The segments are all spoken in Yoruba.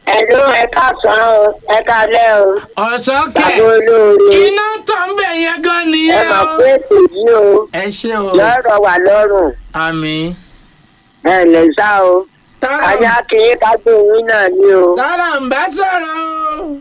Ẹ̀lú ẹ̀ka sàn o, ẹ̀ka lẹ́ o. ọ̀sán Bàbá kẹ̀ olóore. iná tán bẹ̀ yẹn gan Ẹ nìyẹn mọ̀ o. pé ètò yìí o. ẹ ṣe o Lọ́rọ̀ wà lọ́rùn. àmì Ẹ lè sá o. Ajá kìí ká gbé yín náà ní o. tọ́lá ń bá sọ̀rọ̀ o.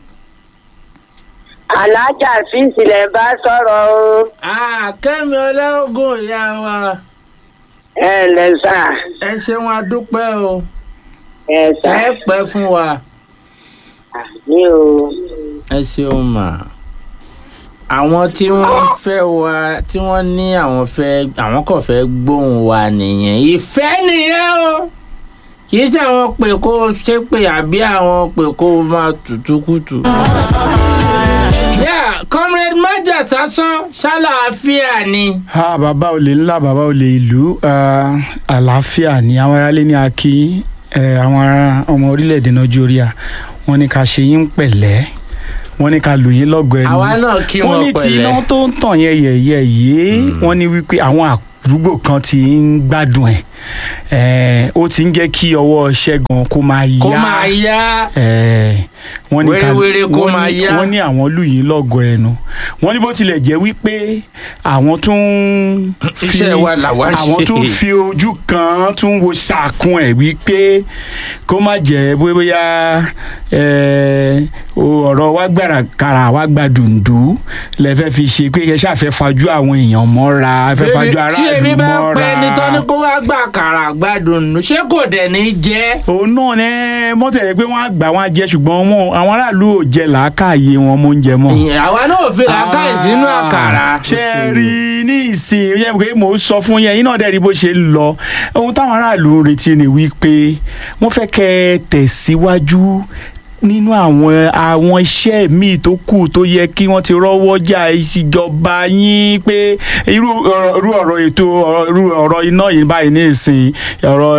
Alájà fíìsì lẹ̀ bá sọ̀rọ̀ o. Ah, kẹ́mi ọlọ́gùn ìyá wa Ẹ lè sá. ẹ ṣeun adúpẹ́ o Ẹ sá. ẹ pẹ́ fún wa Ní o. ẹ ṣeun mà. àwọn tí wọ́n fẹ́ wa tí wọ́n ní àwọn fẹ́ àwọn kò fẹ́ gbóhùn wa nìyẹn ìfẹ́ nìyẹn o kì í ṣe àwọn pè kó ṣépè àbí àwọn pè kó máa tutù kùtù. yeah comrade maja sásán ṣàlàáfíà ni. ha bàbá olè ńlá bàbá olè ìlú ah, àlàáfíà ní àwọn aráalé ní akí eh, àwọn ará ọmọ orílẹ̀-èdè nàìjíríà wọ́n ní ká ṣe yín pẹ̀lẹ́ wọ́n ní ká lù yín lọ́gọ̀ ẹnu àwa náà kí wọ́n wọn ní tí pẹ̀lẹ́. iná tó ń tàn yẹn yẹ̀yẹ̀ yìí wọ́n ní wípé àwọn àdúgbò kan ti ń gbádùn ẹ̀ Eh, ó ti ń jẹ́ kí ọwọ́ ṣẹ́gun kó máa yá kó máa yá. Eh, wọ́n ní ká- Wérewére kó wọ́n máa ní- yá. wọ́n ní àwọn lù yín lọ́gọ̀ ẹnu wọ́n ní bó tilẹ̀ jẹ́ wípé àwọn tún ń fi Iṣẹ́ wa làwa ń ṣe. àwọn tún fi ojú kan tún wo ṣàkun ẹ̀ wípé kó má jẹ́ bóyá eh, o- ọ̀rọ̀ wá gbàrà kàrà wá gba dùndú lẹ́fẹ́ fi ṣe pé ẹ ṣàfẹ́ fajú àwọn èèyàn mọ́ra ẹ fẹ́ fajú tí èmi aráàlú bá mọ́ra pẹ́ ní tọ́ni kó wá gbà kàrà gbádùn nù ṣé kò dẹ̀ ní jẹ́. òun náà ní mọ́tẹ̀ pé wọ́n á gbà wọ́n á jẹ ṣùgbọ́n wọn àwọn aráàlú ò jẹ làákàyè wọn mọ́ oúnjẹ mọ́. Ìyẹn, àwa náà ò fi làákàyè sínú àkàrà. ṣe é rí i ní ìsìn yẹ pé mò ń sọ fún yẹn iná dẹ́rì bó ṣe ń lọ ohun táwọn aráàlú ń retí ni wípé wọ́n fẹ́ kẹ́ ẹ tẹ̀síwájú nínú àwọn àwọn iṣẹ́ míì tó kù tó yẹ kí wọ́n ti rọ́wọ́ jà ìṣèjọba yín pé irú ọ̀rọ̀- irú ọ̀rọ̀ ètò ọ̀rọ̀- irú ọ̀rọ̀ iná yìí báyìí ní ìsìn ọ̀rọ̀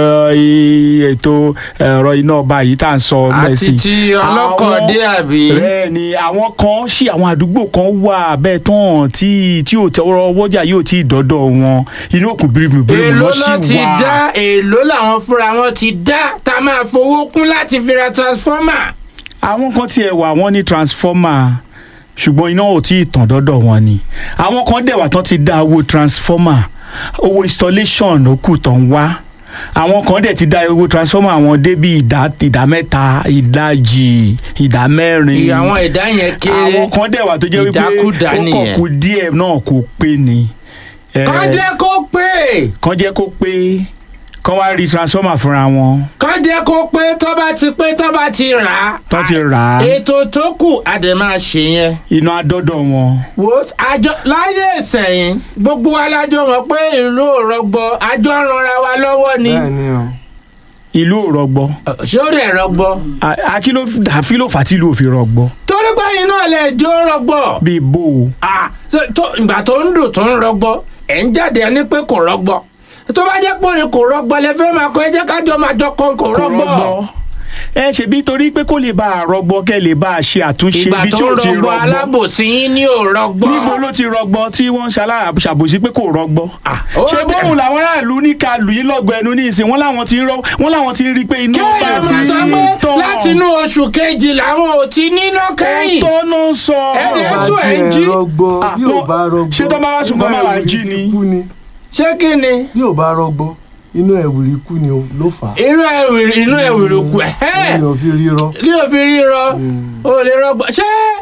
eh, ètò ẹ̀rọ iná ọba yìí tá à ń sọ àti mẹ́sìn ti ọlọ́kọ̀ọ́dé àbí. bẹ́ẹ̀ ni àwọn kan ṣì àwọn àdúgbò kan wà bẹ́ẹ̀ tán tí tí ò tẹ́wọ́rọ́ wọ́jà yóò tí ì dọ́dọ̀ wọn inú òkun bírímù bírímù èló lọ́ ló sì ti wà. dá èló làwọn fúnra wọn ti dá tá a máa fowó kún láti fi ra transformer. àwọn kan tiẹ̀ wà wọ́n ní transformer ṣùgbọ́n iná ò tí ì tàn dọ́dọ̀ wọn ni àwọn kan dẹ̀ wà tán ti dá owó transformer owó installation ló kù tán wá àwọn kan dẹ̀ ti dá owó transformer àwọn dé bí ìdá ìdá mẹ́ta ìdajì ìdá mẹ́rin ìyá àwọn ẹ̀dá yẹn kéré. àwọn kan dẹ̀ wà tó jẹ́ wípé Ìdákúdá ó kàn nìyẹn. kú díẹ̀ náà kò pé ni. Eh, kán jẹ́ kó pé kán jẹ́ kó pé kán wá rí transformer fúnra wọn kán jẹ́ kó pé tó bá ti pé tó bá ti rà á. tán ti rà á ètò tó kù a dẹ̀ máa ṣe yẹn. iná adọ́dọ̀ wọn. wo àjọ láyé ìsẹ̀yìn gbogbo wa lájọ mọ̀ pé ìlú ò rọgbọ àjọ ń ranra wa lọ́wọ́ ni. bẹ́ẹ̀ ni o ìlú ò rọgbọ ṣé ó dẹ̀ rọgbọ. àkí ló àfi ló fà tí ìlú ò fi rọgbọ torí pé inú ọ̀lẹ́ jó rọgbọ. bíi bó o. Ah, tó- tó- ìgbà tó ń dùn tó ń rọgbọ ẹ̀ ń jáde ẹni pé kò rọgbọ tó bá jẹ́ pé òní kò rọgbọ lẹ fẹ́ máa kọ ẹ jẹ́ kájọ máa jọ kọ kò kò rọgbọ. rọgbọ. ẹ ṣèbí torí pé kó lè bá a rọgbọ kẹ́ lè bá a ṣe àtúnṣe ìgbà bí tí tó ò ń ti rọgbọ rọgbọ. alábòsí yín ní ò rọgbọ. níbo ló ti rọgbọ tí wọ́n ń ṣàbòsí pé kò rọgbọ. ó ṣé dẹ̀- bóun làwọn aráàlú ní ká lù yín lọ́gọ ẹnu ní ìsìn wọn làwọn ti ń rọ wọn làwọn ti ń rí i pé iná kí ọba ẹ ti máa sọ pé tán. láti inú oṣù kejì làwọn ò ti níná kẹ́yìn. tó ń sọ. Ẹ̀dẹ̀ bá sùn ẹ̀ ń tiẹ̀ jí. rọgbọ Ah, bí ò bá rọgbọ ṣé tó bá wá sùn kó má wá jí inú ni? ẹ̀wìrì ti kú ni ṣé kí ni bí ò bá rọgbọ inú ẹ̀wìrì kú ni o- ló fà á inú ẹ̀wìrì inú ẹ̀wìrì kù ẹ̀ ní òfin rírọ ní òfin ríro o lè rọgbọ ṣé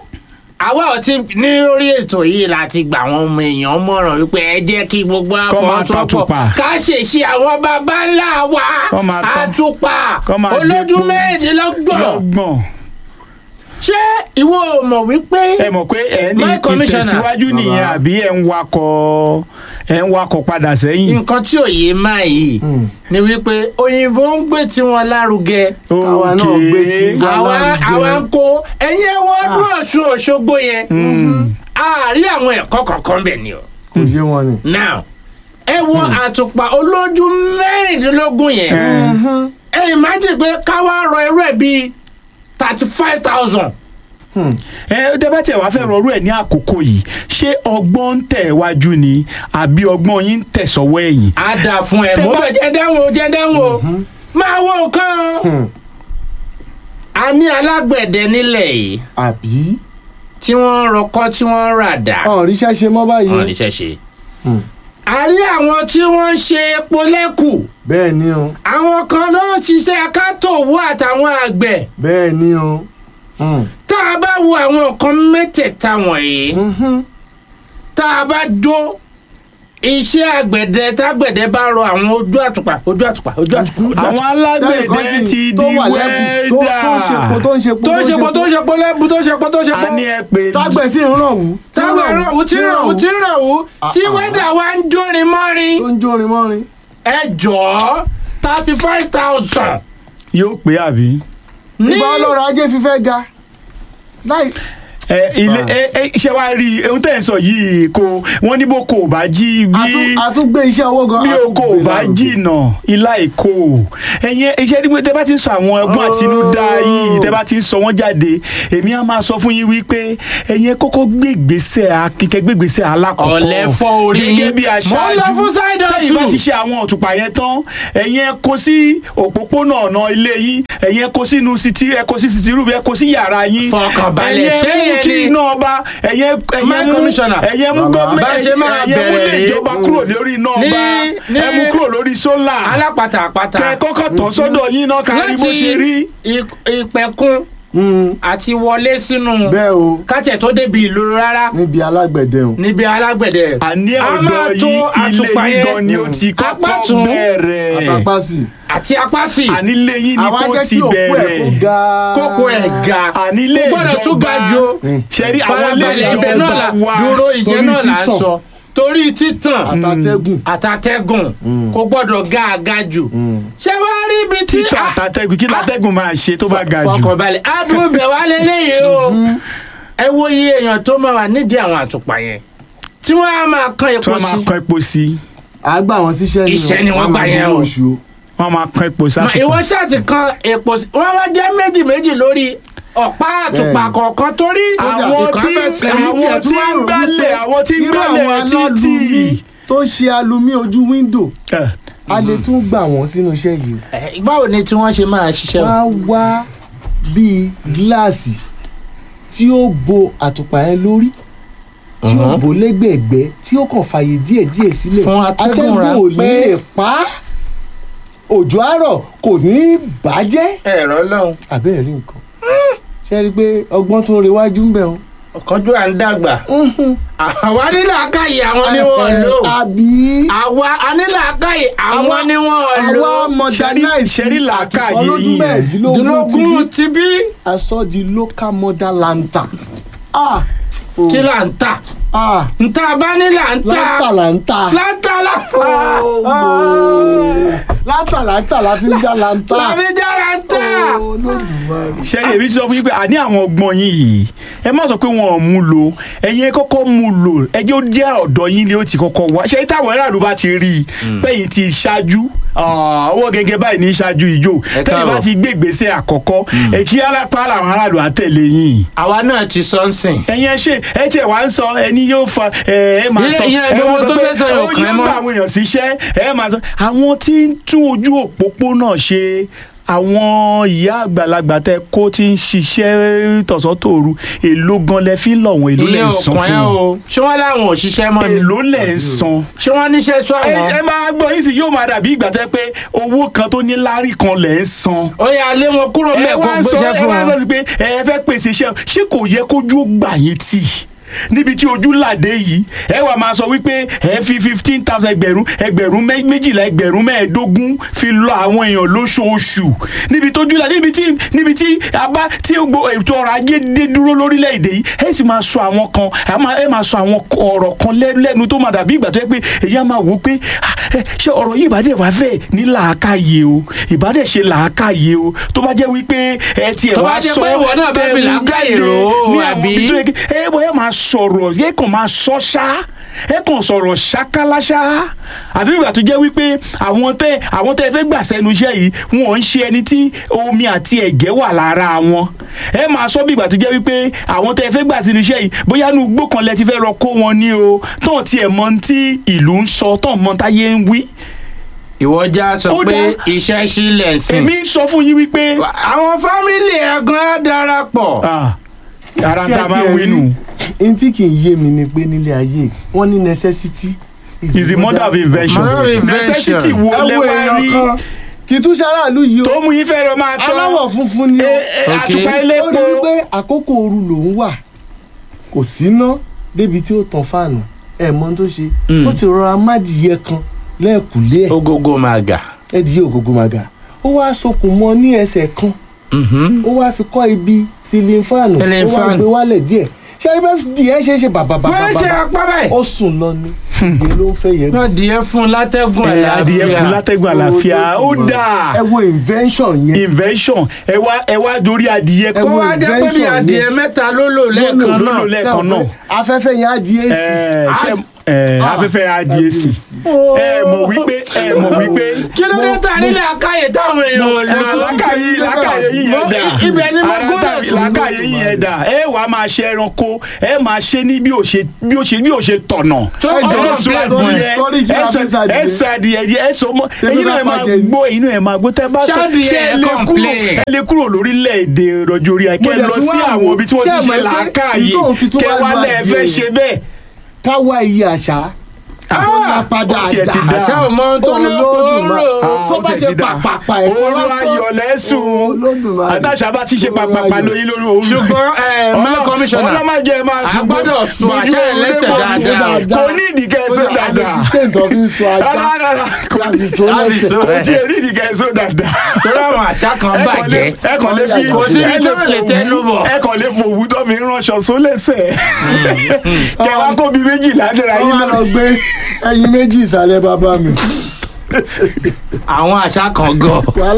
àwa ò ti ní orí ètò yìí láti gbà àwọn ọmọ èèyàn mọ̀ràn wípé ẹ jẹ́ kí gbogbo Kọ́ máa àfọwọ́sowọ́pọ̀ tàtùpà. ká ṣèṣe àwọn baba ńlá wa Kọ́ máa tán. àtùpà Kọ́ máa olójú dépo. mẹ́rìndínlọ́gbọ̀n lọ́gbọ̀n. ṣé ìwọ ò mọ̀ wípé ẹ mọ̀ pé ẹ ní My commissioner. ìtẹ̀síwájú nìyẹn Bàbá. àbí ẹ ń wakọ̀ ẹ ń wakọ̀ padà sẹ́yìn. nǹkan tí ò yé máa yìí Mm. ni wípé òyìnbó ń gbé tiwọn lárugẹ Káwa náà gbé ti- Okay. àwa lárugẹ. àwa ń kó ẹ̀yin ẹ̀wọ̀ ọdún ọ̀ṣun òṣogbo yẹn Mm. àárí àwọn ẹ̀kọ́ kankan bẹ̀ ni o. kò yé wọn ni. now ẹ wo àtùpà olójú mẹ́rìndínlógún yẹn Eh, ẹ imagine pé káwá rọ irú ẹ̀ bíi thirty five thousand. ẹ tẹ́ bá tẹ̀ wá fẹ́ rọrú ẹ̀ ní àkókò yìí ṣé ọgbọ́n ń tẹ̀ wájú ni àbí ọgbọ́n yín ń tẹ̀ sọ́wọ́ ẹ̀yìn. á dà fún ẹ Tẹ́ mo bá- bẹ jẹ dáhùn o jẹ dáhùn o máa wo nǹkan o Hmm. a ní alágbẹ̀dẹ nílẹ̀ yìí àbí tí wọ́n ń rọkọ́ tí wọ́n ń ràdà ọ̀n ríṣẹ́ ṣe mọ́ báyìí o. wọn níṣẹ́ ṣe. Hmm. a rí àwọn tí wọ́n ń ṣe epo lẹ́kù bẹ́ẹ̀ ni o àwọn kan ló ń ṣiṣẹ́ kátòwú àtàwọn àgbẹ̀ bẹ́ẹ̀ ni o. Hmm. tá a bá wo àwọn nǹkan mẹ́tẹ̀ẹ̀ta wọ̀nyí Mhm. tá a bá dó iṣẹ́ àgbẹ̀dẹ tágbẹ̀dẹ bá rọ àwọn ojú àtùpà ojú àtùpà ojú àtùpà ojú àwọn àtùpà Tẹ́nìkan alágbẹ̀dẹ sì ti tó di wà lẹ́bù tó tó ń ṣepo wẹ́dà tó ń ṣepo tó ń ṣe po tó ń ṣe po lẹ́bu tó ń ṣe po tó ń ṣe po a ní ẹ pé tágbẹ̀ sí ń ràn wú. tí ń táwọn ràn wú tí ń ràn wú tí ń ràn wú tí Ah, ah. wẹ́dà wa ń jórin mọ́rin tó ń jórin mọ́rin. ẹ jọ̀ọ́ thirty five thousand yóò pé àbí. ní ìgbà ọlọ́rọ̀ ajé fífẹ́ ga láì ẹ ilé Right. ẹ ẹ ṣe wá rí ohun tẹ́ ẹ̀ ń sọ yìí kò wọ́n ní bó kò bá jí bí àtún- àtúngbé iṣẹ́ owó gan bí o kò àtúngbé bá lárugẹ. jìnà ilá èkó ẹ̀yin iṣẹ́ dípẹ́ tẹ́ bá ti ń sọ àwọn ẹgbọ́n àtinúdá yìí tẹ́ bá ti ń sọ wọ́n jáde èmi á máa sọ fún yín wípé ẹ̀yin kọ́kọ́ gbé ìgbésẹ̀ akíkẹ́ gbé ìgbésẹ̀ alákọ̀ọ́kọ́ Ọ̀lẹ fọ́ orí yín. gẹ́gẹ́ bí Mo ń aṣáájú lọ fún side tẹ́yìn bá hustle. ti ṣe àwọn òtùpà yẹn tán ẹ̀yin ẹ kó sí òpópónà ọ̀nà ilé yín ẹ̀yin ẹ kó sínú sítí ẹ kó sí sítí rúbi ẹ kó sí yàrá yín Fọkànbalẹ̀, ṣé ẹ̀yin ẹ mú yẹn kí ni- iná ọba ẹ̀yin ẹ̀yin My mú commissioner. ẹ̀yin mú Bàbá. Bá ṣe máa gọ́ọ̀mẹ̀ntì ẹ̀yin mú bẹ̀rẹ̀ lè rèé. ìjọba kúrò lórí iná Ní- ọba ní- ẹ mú kúrò lórí sólà alápàtà àpàtà kẹ kọ́kọ́ tán sọ́dọ̀ yín náà kárí bó ṣe rí. ì- ìpẹ̀kun Hmm, àti wọlé sínú bẹ́ẹ̀ o kátẹ̀ tó débi ìlú rárá níbi alágbẹ̀dẹ o. níbi alágbẹ̀dẹ. àní A máa ọ̀dọ̀ tó yín ilé àtùpà yín yẹn. gan ni ó ti Apá kọ́kọ́ tún. bẹ̀rẹ̀ àtàpá sí. àti apá sí àní ilé yín ni àwa kò jẹ́ ti kí òkú ẹ̀ kó bẹ̀rẹ̀ ga. kókó ẹ̀ ga àní ilé kò gbọ́dọ̀ tún ga ìjọba ju ṣẹ́rí àwọn ilé farabalẹ̀ ibẹ̀ náà là ìjọba wa dúró ìjẹ́ torí náà là ń títàn. sọ torí títàn àtàtẹ́gùn. àtàtẹ́gùn Mm. kò gbọ́dọ̀ ga àga jù Hmm. ṣé wàá rí ibi tí títà àtàtẹ́gùn kí látẹ́gùn máa ṣe tó bá ga jù. fọkànbalẹ̀ adùn bẹ̀ wá lélẹ́yìí o ẹ wo iye èèyàn tó máa wà nídìí àwọn àtùpà yẹn tí wọ́n á máa kan tí epo wọ́n máa sí kan epo sí a gbà wọn síṣẹ́ ni o. Iṣẹ́ ni wọ́n Wọ́n gbà máa yẹn gbowó o. oṣù o. wọ́n máa kan epo Ma- sátùpà. ìwọ ṣáàtì kan epo sí wọ́n wá jẹ́ méjì méjì lórí ọ̀pá àtùpà Bẹ́ẹ̀ni. kọ̀ọ̀kan torí àwọn ìkan tí fẹ́ sẹ́- Èmi àwọn tiẹ̀ tún tí wá ń rò gbálẹ̀ wípé àwọn tí ń irú gbálẹ̀ àwọn títì. alálùmí tó ṣe alumi ojú wíńdò Eh, a lè tún gbà wọ́n sínú iṣẹ́ yìí o. Eh, báwo ni tí wọ́n ṣe máa ṣiṣẹ́ o? wọ́n á wá bíi gíláàsì tí ó bo àtùpà yẹn lórí tí ó Mhm. bò lẹ́gbẹ̀ẹ́gbẹ́ tí ó kàn fààyè díẹ̀díẹ̀ sílẹ̀ Fún atẹ́gùn ò ní ráńpẹ́. lè pa á òjò àárọ̀ kò ní í bàjẹ́ ẹ̀rọ lọ́hùn àbẹ́ẹ̀ rí nǹkan ṣe rí i pé ọgbọ́n tó ń rewájú ń bẹ̀ o. ọ̀kanjú à ń dàgbà àwa nílò àkàyè àwọn ni wọ́n lò àbí àwa anílò àkàyè àwọn Àwa- ni wọ́n lò àwa modernize ṣẹ́rí làákàyè àtìkọ́ lójú yín yẹn. mẹ́ẹ̀ẹ́dínlógún dínlógún ti ti bí aṣọ di local model lantern. Ah, oh, kí là ń tà ah, ntà bá ní là ń tà lantern là ń tà. láńtà là Oh, no. lantern là ń tà la fi ń já lantern. làbí jára ń tà. Oh, Olódùmarè. ṣẹ́rí èmi ti sọ fún yín pé àní àwọn ọgbọ́n yín yìí ẹ má sọ pé wọn ò mú lò ẹ̀yin ẹ kọ́kọ́ mú lò ẹjẹ́ ó jẹ́ ọ̀dọ̀ yín ni ó ti kọ́kọ́ wá ṣé táwọn aráàlú bá ti rí i bẹ́yìn ti ṣáájú ah, owó gẹ́gẹ́ báyìí ní ṣáájú ìjó Ẹ tẹ́yìn bá káàbọ̀. ti gbé ìgbésẹ̀ àkọ́kọ́ ẹ kí alápá làwọn aráàlú àtẹ̀lé yín àwa náà ti sọ ń sìn. ẹ̀yin ẹ ṣe ẹ tiẹ̀ wá ń sọ ẹni yóò fa ẹ ẹ máa Ìyẹn- sọ ìyẹn ẹ gbogbo máa sọ tó pé fẹ́ sọ yóò ó kàn ẹ́ yóò mọ́. gba àwọn èèyàn síṣẹ́ ẹ máa sọ àwọn tí ń tún ojú òpópónà ṣe àwọn ìyá àgbàlagbà tẹ kó tí ń ṣiṣẹ́ tọ̀sán tòru èló gan lẹ fi ń lọ wọn èló lẹ ìyẹn ń san òkàn fún ẹ wọn o ṣé wọn láwọn òṣìṣẹ́ mọ́ ni èló lẹ ń san ṣé wọn níṣẹ́ sọ ẹ àwọn. ẹ máa gbọ́ yín sì yóò máa dàbí ìgbà tẹ́ pé owó kan tó ní lárí kan lẹ̀ ń san ó yà lé wọn kúrò ẹ mẹ́ẹ̀kọ́ wá ń sọ gbéṣẹ́ ẹ fún wá ń sọ wọn. sí pé ẹ fẹ́ pèsè iṣẹ́ ṣé kò yẹ kójú ó gbà yín tì níbi tí ojú làdé yìí ẹ wà máa sọ wípé ẹ fi fifteen thousand ẹgbẹ̀rún ẹgbẹ̀rún mẹ́- méjìlá ẹgbẹ̀rún mẹ́ẹ̀ẹ́dógún fi lọ àwọn èèyàn lóṣooṣù níbi tójú làdé níbi tí níbi tí abá tí gbogbo ètò ọrọ̀ ajé dé dúró lórílẹ̀‐èdè yìí ẹ sì máa sọ àwọn kan ẹ máa- ẹ máa sọ àwọn ọ̀rọ̀ kan lẹ́- lẹ́nu tó máa dàbí ìgbà tó yẹ pé èyí á máa wò ó pé ah, ẹ, ṣé ọ̀rọ̀ yìí ìbádẹ́ wà fẹ́ ní làákàyè o ìbádẹ́ ṣe làákàyè o tó bá jẹ́ wípé ẹ tiẹ̀ Tó bá wá jẹ́ sọ pé ìwọ náà bá fi tẹ̀mú làákàyè jáde rò ó, ní àwọn àbí? ibi tó yẹ kí ẹ bọ́ ẹ máa sọ̀rọ̀ yẹ kàn máa sọ ṣá ẹ kàn sọ̀rọ̀ ṣákálá àbí ìgbà tó jẹ́ wípé àwọn tẹ àwọn tẹ fẹ́ gbà sẹ́nu iṣẹ́ yìí wọn ń ṣe ẹni tí omi àti ẹ̀jẹ̀ wà lára wọn ẹ máa sọ bí ìgbà tó jẹ́ wípé àwọn tẹ fẹ́ gbà sẹ́nu iṣẹ́ yìí bóyá inú igbó kan lẹ ti fẹ́ lọ kó wọn ní o tán tiẹ̀ mọ tí ìlú ń sọ tán mọ táyé ń wí ìwọ já sọ Ó pé dá. iṣẹ́ sílẹ̀ ń sìn. èmi ń sọ fún yín wípé àwọn fámìlì ẹ̀gbọ́n á darapọ̀. ah, ara Ṣé tá a ẹ máa tiẹ̀ ń wí nù rí? n tí kì í yé mi ni pé nílé ayé wọ́n ní necessity is the mother of invention Mother of invention. necessity wo ẹ lẹ wo wá èèyàn rí kan kì í tún ṣaráàlú yìí o tó mú yín fẹ́ lọ máa tán aláwọ̀ funfun ni o Eh, eh, Ok. àtùpà ó elépo rí i pé àkókò ooru lòún wà kò síná débi tí ó tan fáànù ẹ̀ mọ́ tó ṣe Mm. ó ti rọra mádìyẹ kan lẹ́ẹ̀kúlé ẹ̀ ogogo máa gà. ẹ̀dìyẹ ògógó màgà ó wá sokùn mọ́ ní ẹsẹ̀ kan Mhm. ó wá fi kọ́ ibi sílín fáànù Ceiling ó wá fan. gbé wálẹ̀ díẹ̀ ṣé ẹni bẹ́ẹ̀ díẹ̀ ṣe é ṣe bàbà bàbà wọ́n ṣe bàbà apá báyìí. ó sùn lọ ni díẹ̀ ló ń fẹ́ yẹ wọ́n díẹ̀ fún látẹ́gùn ẹ adìyẹ fún àlàáfíà. látẹ́gùn àlàáfíà ó dáa ẹ wo invention yẹn invention ẹ wá ẹ wá dorí adìyẹ kó kó wo wá jẹ́ pé bí invention adìẹ yẹn. mẹ́ta ló lò lẹ́ẹ̀kan ló lò náà. lẹ́ẹ̀kan náà afẹ́fẹ́ yẹn á di èsì ẹ ṣe ẹ afẹ́fẹ́ adìyẹ sí ẹ mọ̀ wípé ẹ mọ̀ wípé kí ló dé ta nílẹ̀ akáyè táwọn èèyàn ò lò. làákàyè làákàyè yìí yẹn dà ibẹ̀ ni mo Ara gúnlẹ̀ tàbí sí. làákàyè yìí yẹn dà ẹ wà á máa ṣe ẹranko ẹ máa ṣe ní bí ó ṣe bí ó ṣe bí ó ṣe tọ̀nà tó Ẹ jẹ́ ọ̀rọ̀ ẹ sọ bíi torí- adìyẹ torí kí ẹ la sọ fẹ́ sàdìyẹ? ẹ sọ adìyẹ yẹ ẹ sọ mọ Ṣé ẹyin ló náà ẹ bá máa bàjẹ́ ni? gbọ́ ẹyin náà ẹ máa gbọ́ tẹ bá sọ Ṣáàdìyẹ ṣé ẹ ẹ lè kúrò complain. ẹ lè kúrò lórílẹ̀ èdè rọjò orí ẹ kẹ Mo dẹ̀ lọ tún sí wá àwọn wò, ibi tí wọ́n ṣé ti ẹ ṣe mọ̀ pé làákàyè ìtò òfin tó kẹ wá wá lu lẹ fẹ́ adìyẹ ṣe bẹ́ẹ̀. ká wá iye àṣà Ah, padà ó tiẹ̀ ti dà. dá. àṣà ò mọ ohun tó ní Olódùmarè. kóró. tó ó bá tiẹ̀ ṣe ti dá. pàpàpà ẹ̀kọ́ Olú lásán. ayọ̀ lẹ́sùn Olódùmarè. àtàṣà bá ti ṣe pàpàpà lóyún lórí òun ṣùgbọ́n ẹ máa kọmíṣánná ọlọ́màjẹ máa a sùn gbọ́dọ̀ sọ gbójú àṣà oorun ẹlẹ́sẹ̀ ló máa sùn dáadáa. kò ní ìdíkẹ́ Ó sọ ní dáadáa àdìsíṣẹ́ ìtọ́ fi ń sọ ajá rárá rárá kò ní láti sọ láti lẹ́sẹ̀. sọ. kò tí ì rí ìdíkẹ́ sọ dáadáa torí àwọn àṣà kan ẹ kàn lè bàjẹ́. ẹ kàn lè fi Kò sí ibi ẹ tó lè lè fòwú- tẹnu bọ̀. ẹ kàn lè fòwú tó fi ránṣọ sólẹ̀sẹ̀ kẹwàá kó bí méjìlá dẹ̀ra wọ́n yín wá lọ. lọ gbé ẹyin méjì ìsàlẹ̀ bàbá mi. àwọn àṣà kan gọ̀. wàhálà